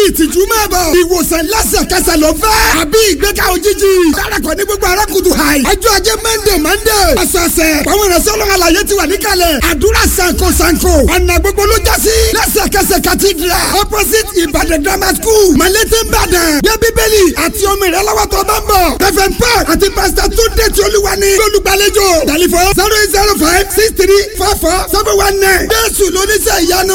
ìtìjú máa bọ̀ ìwòsàn lẹ́sẹ̀kẹsẹ̀ ló fẹ́ àbí ìgbéga òjijì dárakọ̀ ní gbogbo arákùtù hàì ọjọ́ ajé mẹ́ndé mẹ́ndé ọ̀sọ̀ọ̀sẹ̀ àwọn ìrẹsẹ̀ ọlọ́run àlàyé ti wà níkàlẹ̀ àdúrà sanko sanko ọ̀nà gbogbo ló já sí lẹ́sẹ̀kẹsẹ̀ cathedral opposite ìbàdàn grammar school malete ìbàdàn gbé bíbélì àti omi rẹ lọ́wọ́ tó bá ń bọ̀ reverend paul àti pastor túndé tí olúwa ní lólùgbàlejò tẹlifọ zero eight zero five six three four four seven one nine jésù lóníṣẹ́ ìyanu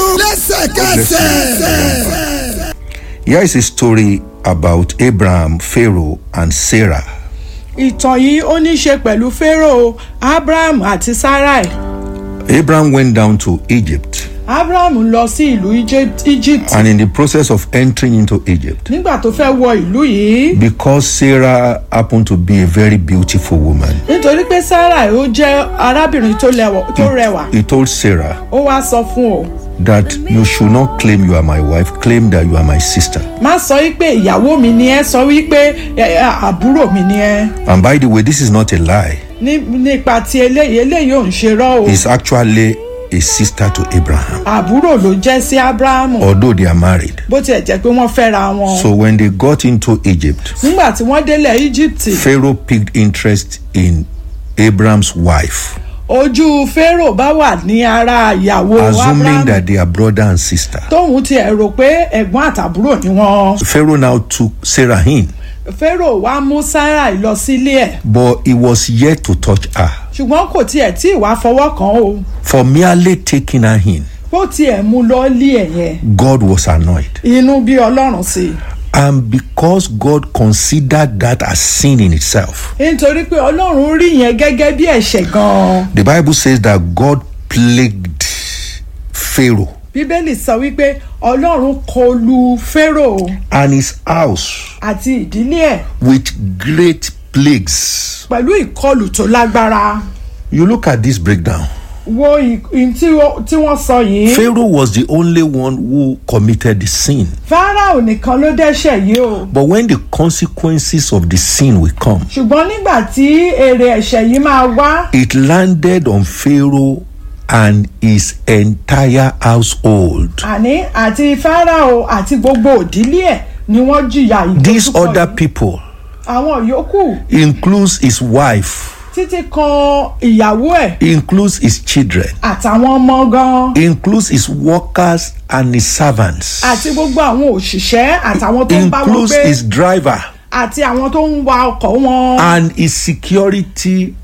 lẹ́sẹ̀kẹsẹ̀. Here is a story about Abraham, Pharaoh, and Sarah. ìtàn yìí ó ní í ṣe pẹ̀lú pharaoh abraham àti sarai Abraham went down to Egypt, abraham lọ sí ìlú Egypt- egypt and in the process of entering into Egypt, nígbà tó fẹ́ wọ ìlú yìí because Sarah happened to be a very beautiful woman, nítorí pé sarai ó jẹ́ arábìnrin tó lẹ́wọ̀- tó rẹwà he told Sarah ó wá sọ fún o that you should not claim you are my wife, claim that you are my sister. má sọ wípé ìyàwó mi ni ẹ sọ wípé ẹ, ẹ, àbúrò mi ni ẹ And by the way, this is not a lie, Ní- nípa ti eléyìí eléyìí ò ń ṣe rọ́ o it's actually a sister to Abraham, àbúrò ló jẹ́ sí abrahamu although they are married. bó tiẹ̀ jẹ́ pé wọ́n fẹ́ra wọn So when they got into Egypt, nígbà tí wọ́n délẹ̀ egypt Pharaoh picked interest in Abraham's wife, ojú pharaoh bá wà ní ara ìyàwó assuming abrahamu that they are brother and sister. tóun tiẹ̀ rò pé ẹ̀gbọ́n àtàbúrò ni wọ́n Pharaoh now took Sarah in, pharaoh wá mú sarai lọ sílé ẹ̀ but he was yet to touch her. ṣùgbọ́n kò tiẹ̀ tí ì wá fọwọ́ kàn ó For merely taking her in, bó tiẹ̀ mú lọ lé ẹ̀ yẹn God was annoyed. inú bí ọlọ́run sí i And because God considered that as sin in itself, nítorí pé ọlọ́run rí yẹn gẹ́gẹ́ bí ẹ̀ṣẹ̀ gan-an the Bible says that God plagued Pharaoh bíbélì sọ wípé ọlọ́run kọlu pharaoh and his house àti ìdílé ẹ̀ with great plagues. pẹ̀lú ìkọlù tó lágbára You look at this breakdown. wo ì- ì- tí ó- tí wọ́n sọ yìí Pharaoh was the only one who committed the sin. pharaoh nìkan ló dẹ́ṣẹ̀ yìí o But when the consequences of the sin will come, ṣùgbọ́n nígbà tí èrè ẹ̀ṣẹ̀ yìí máa wá it landed on Pharaoh and his entire household. àní àti pharaoh àti gbogbo òdílé ẹ̀ ni wọ́n jìyà These ìdójúkọ other yìí. people àwọn yòókù includes his wife, títí kan ìyàwó ẹ̀ includes his children, àtàwọn ọmọ gan includes his workers and his servants, àti gbogbo àwọn òṣìṣẹ́ àtàwọn tó ń bá wọn includes gbé his driver àti àwọn tó ń wa ọkọ̀ wọn and his security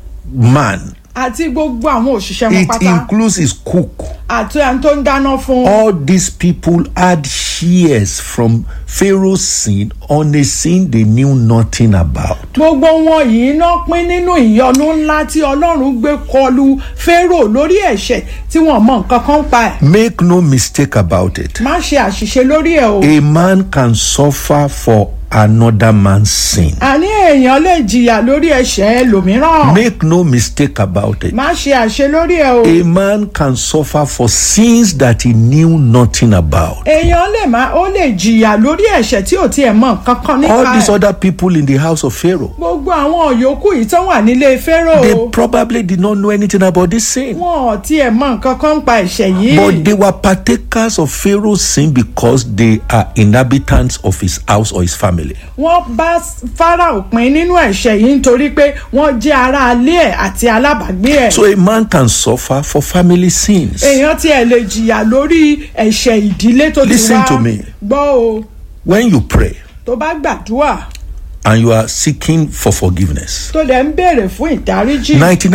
man. àti gbogbo àwọn òṣìṣẹ́ wọn It pátá includes his cook. àti àwọn tó ń dáná fún All these people had shares from Pharaoh's sin on a sin they knew nothing about. gbogbo wọn yìí náà pín nínú ìyọnu ńlá tí ọlọ́run gbé kọlu pharaoh lórí ẹ̀ṣẹ̀ tí wọ́n mọ nǹkan kan pa ẹ̀ Make no mistake about it. má ṣe àṣìṣe lórí ẹ̀ o A man can suffer for another man's sin. àní èèyàn lè jìyà lórí ẹ̀ṣẹ̀ ẹlòmíràn Make no mistake about it. má ṣe àṣe lórí ẹ̀ o A man can suffer for sins that he knew nothing about. èèyàn lè má ó lè jìyà lórí ẹ̀ṣẹ̀ tí ò tiẹ̀ mọ nǹkan kan nípa All these ẹ̀ other people in the house of Pharaoh, gbogbo àwọn yòókù yìí tó wà nílé pharaoh they probably did not know anything about this sin. wọn ò tiẹ̀ mọ nǹkan kan pa ẹ̀ṣẹ̀ yìí But they were partakers of Pharaoh's sin because they are inhabitants of his house or his family. wọ́n bá pharaoh pín nínú ẹ̀ṣẹ̀ yìí nítorí pé wọ́n jẹ́ ará ilé ẹ̀ àti alábàágbé ẹ̀ So a man can suffer for family sins. èèyàn tiẹ̀ lè jìyà lórí ẹ̀ṣẹ̀ ìdílé tó ti Listen wá to me. gbọ́ o When you pray tó bá gbàdúrà and you are seeking for forgiveness, tó dẹ̀ ń béèrè fún ìdáríjì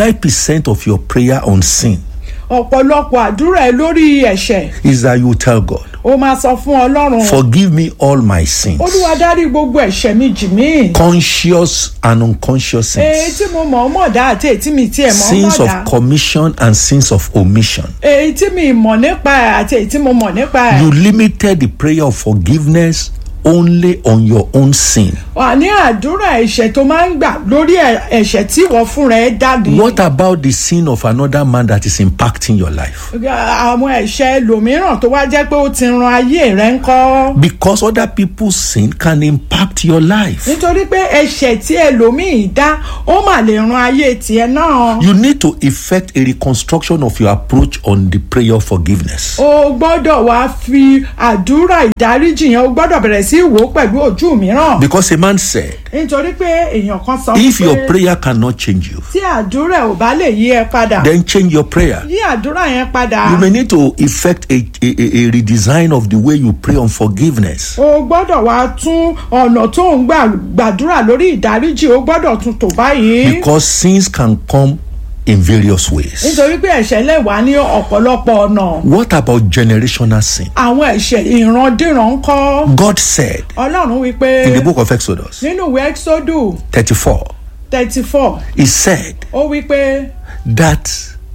99% of your prayer on sin ọ̀pọ̀lọpọ̀ àdúrà ẹ lórí ẹ̀ṣẹ̀ is that you tell God, ó máa sọ fún ọlọ́run Forgive me all my sins, olúwa dárí gbogbo ẹ̀ṣẹ̀ mi jì mí conscious and unconscious èyí sins, tí mo mọ̀ ọ́ mọ̀ dá àti èyí tí mi tiẹ̀ mọ̀ ọ́ sins mọ̀ dá of commission and sins of omission. èyí tí mi mọ̀ nípa ẹ̀ àti èyí tí mo mọ̀ nípa ẹ̀ You limited the prayer of forgiveness only on your own sin. wà ní àdúrà ẹ̀ṣẹ̀ tó máa ń gbà lórí ẹ̀- ẹ̀ṣẹ̀ tí wọ́n fúnra ẹ̀ dàdí. What about the sin of another man that is impacting your life? àwọn ẹ̀ṣẹ̀ ẹlòmíràn tó wá jẹ́ pé ó ti ran ayé rẹ̀ ń kọ́. Because other people's sin can impact your life. nítorí pé ẹ̀ṣẹ̀ tí ẹlòmíì dá ó mà lè ran ayé tiẹ̀ náà. You need to effect a reconstruction of your approach on the prayer of forgiveness. o gbọ́dọ̀ wá fi àdúrà ìdáríjì yẹn o gbọ́dọ̀ bẹ̀rẹ̀ sí í wò ó pẹ̀lú ojú mìíràn. Because a man said, nítorí pé èèyàn kan sọ if your pé prayer cannot change you, tí àdúrà ò bá lè yí ẹ padà then change your prayer. yí àdúrà yẹn padà. You may need to effect a, a, a a redesign of the way you pray on forgiveness. o gbọ́dọ̀ wá tún ọ̀nà tó ń gbà gbàdúrà lórí ìdáríjì o gbọ́dọ̀ tún tò báyìí. Because sins can come in various ways. nítorí pé ẹ̀ṣẹ̀ lè wá ní ọ̀pọ̀lọpọ̀ ọ̀nà. What about generational sin? àwọn ẹ̀ṣẹ̀ ìrandíran ń kọ́. God said ọlọ́run wípé in the book of Exodus nínú ìwé exodus 34, thirty four He said ó wípé that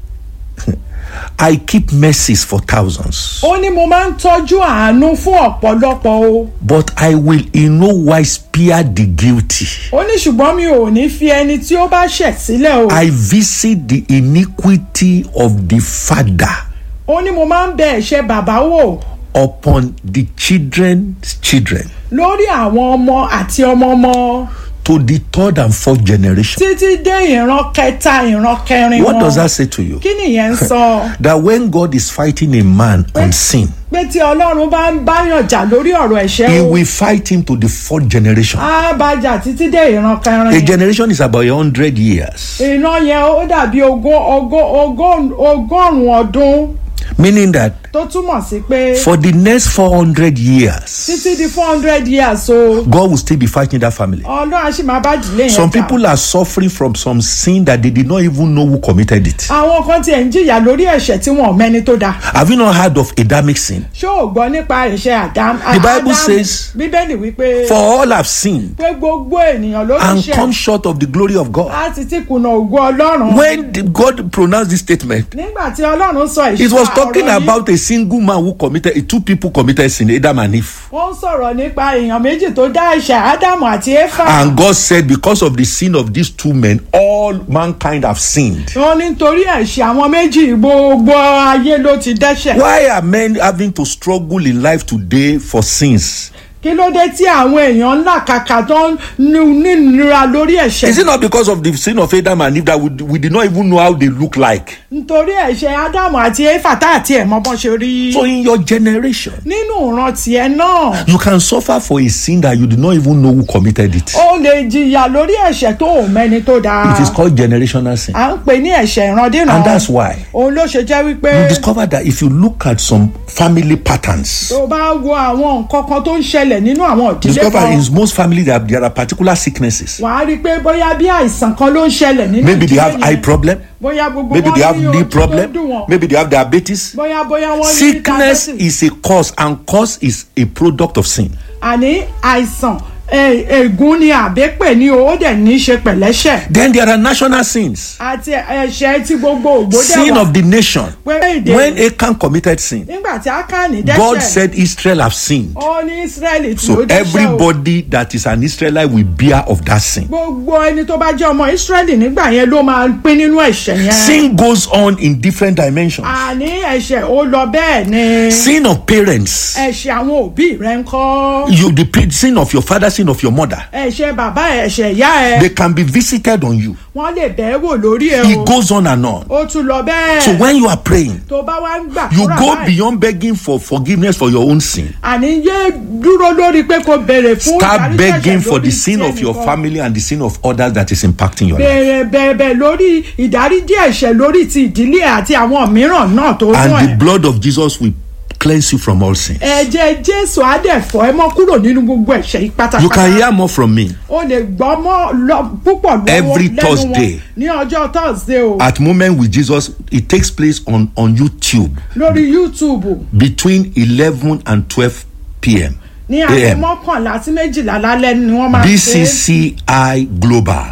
I keep mercies for thousands, ó ní mo máa ń tọ́jú àánú fún ọ̀pọ̀lọpọ̀ o. but I will in no wise spare the guilty. ó ní ṣùgbọ́n mi ò ní fi ẹni tí ó bá ṣẹ̀ sílẹ̀ o. I visit the iniquity of the father ó ní mo máa ń bẹ ẹ̀ṣẹ̀ bàbá wò upon the children's children lórí àwọn ọmọ àti ọmọ ọmọ to the third and fourth generation. títí dé ìran kẹta ìran kẹrin What wọn. does that say to you? kí nìyẹn ń sọ That when God is fighting a man on sin, pé tí ọlọ́run bá ń báyàn jà lórí ọ̀rọ̀ ẹ̀ṣẹ̀ he o will fight him to the fourth generation. á bá jà títí dé ìran A kẹrin generation is about a hundred years, ìran yẹn ó dàbí ogún ogún ogún ọgọ́rùn-ún ọdún meaning that tó túmọ̀ sí pé for the next 400 years, títí di four hundred years o God will still be fighting that family. ọlọ́run á sì máa bá ìdílé yẹn Some jà. people are suffering from some sin that they did not even know who committed it. àwọn kan tiẹ̀ ń jìyà lórí ẹ̀ṣẹ̀ tí wọn ò mẹ́ni tó dáa Have you not heard of Adamic sin? ṣé o gbọ́ nípa ẹ̀ṣẹ̀ àdám The Bible Ádámù? says- bíbélì wípé For all have sinned pé gbogbo ènìyàn ló and ti come ṣẹ̀ short of the glory of God. láti tí kùnà ògo ọlọ́run When the- God pronounced this statement, nígbà tí ọlọ́run sọ it was ìṣúra talking ọ̀rọ̀ yìí, about a single man who committed, two people committed sin, Adam and Eve. wọ́n ń sọ̀rọ̀ nípa èèyàn méjì tó dá ẹ̀ṣẹ̀ ádámù àti éfà And God said, because of the sin of these two men, all mankind have sinned. wọ́n ní nítorí ẹ̀ṣẹ̀ àwọn méjì gbogbo ayé ló ti dẹ́ṣẹ̀ Why are men having to struggle in life today for sins? kí ló dé tí àwọn èèyàn ńlá kàkà tó ń nu- nínira lórí ẹ̀ṣẹ̀ Is it not because of the sin of Adam and Eve that we, we did not even know how they look like? nítorí ẹ̀ṣẹ̀ ádámù àti éfà tá àti ẹ̀ mọ́ bọ́n ṣe rí So, in your generation, nínú ìran tiẹ̀ náà you can suffer for a sin that you did not even know who committed it. ó lè jìyà lórí ẹ̀ṣẹ̀ tó ò mẹ́ni tó dáa It is called generational sin. à ń pè ní ẹ̀ṣẹ̀ ìrandíran And that's why òun ló ṣe jẹ́ wípé you discover that if you look at some family patterns, tó bá wo àwọn nǹkan kan tó ń ṣẹlẹ̀ nínú àwọn ìdílé discover kan in most families that there are particular sicknesses. wàá rí i pé bóyá bí àìsàn kan ló ń ṣẹlẹ̀ nínú Maybe they ìdílé have eye yẹn. problem, bóyá gbogbo maybe wọn they have ní knee ojú tó problem, dùn wọn maybe they have diabetes. bóyá bóyá wọn ní Sickness diabetes. is a cause, and cause is a product of sin. àní àìsàn ẹ- ègún ni àbẹ́pẹ̀ ni ó dẹ̀ ní í ṣe pẹ̀lẹ́ṣẹ̀ Then there are national sins. àti ẹ̀ṣẹ̀ tí gbogbo ògbódẹ̀ Sin wà of the nation. pé èdè When Achan committed sin, nígbà tí ákàní God dẹ́ṣẹ̀ said Israel have sinned. ó ní israẹli tí So ó dẹ́ṣẹ̀ o everybody that is an Israelite will bear of that sin. gbogbo ẹni tó bá jẹ́ ọmọ israẹli nígbà yẹn ló máa pín nínú ẹ̀ṣẹ̀ yẹn Sin goes on in different dimensions. àní ẹ̀ṣẹ̀ ó lọ bẹ́ẹ̀ ni Sin of parents. ẹ̀ṣẹ̀ àwọn òbí rẹ̀ ń kọ́ You the pa- sin of your father, sin of your mother. ẹ̀ṣẹ̀ bàbá ẹ̀ ẹ̀ṣẹ̀ ìyá ẹ̀ They can be visited on you. wọ́n lè bẹ́ẹ̀ wò lórí ẹ̀ It o goes on and on. ó tún lọ bẹ́ẹ̀ So when you are praying, tó bá wá ń gbà you fúnra go báyìí, beyond begging for forgiveness for your own sin. àní yé dúró lórí pé kò béèrè fún Start ìdáríjì begging ẹ̀ṣẹ̀ for the lórí sin tí of your ẹnìkan. family and the sin of others that is impacting your life. béèrè bẹ̀ẹ̀bẹ̀ lórí ìdáríjì ẹ̀ṣẹ̀ lórí ti ìdílé àti àwọn mìíràn náà tó And fún the ẹ̀. blood of Jesus will cleanse you from all sin. ẹ̀jẹ̀ jésù àdẹ̀fọ́ ẹ mọ́ kúrò nínú gbogbo ẹ̀ṣẹ̀ yìí You pátápátá. can hear more from me o lè gbọ́ mọ́ lọ púpọ̀ lọ́wọ́ Every lẹ́nu Thursday. wọn ní ọjọ́ thursday o at Moment with Jesus. It takes place on, on YouTube lórí youtube between 11 and 12 p.m. ní aago AM. mọ́kànlá sí méjìlá lálẹ́ ni wọ́n máa ṣe é. BCCI Global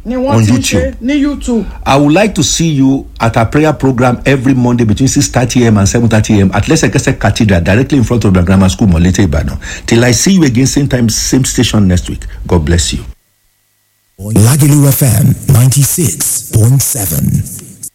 ni on wọ́n ti ń ṣe YouTube. ní youtube I would like to see you at our prayer program every Monday between 6:30 a.m. and 7:30 a.m. at Lesekese Cathedral, directly in front of the Grammar School, Molete Ibadan. Till I see you again, same time, same station next week. God bless you. Lagelu FM 96.7.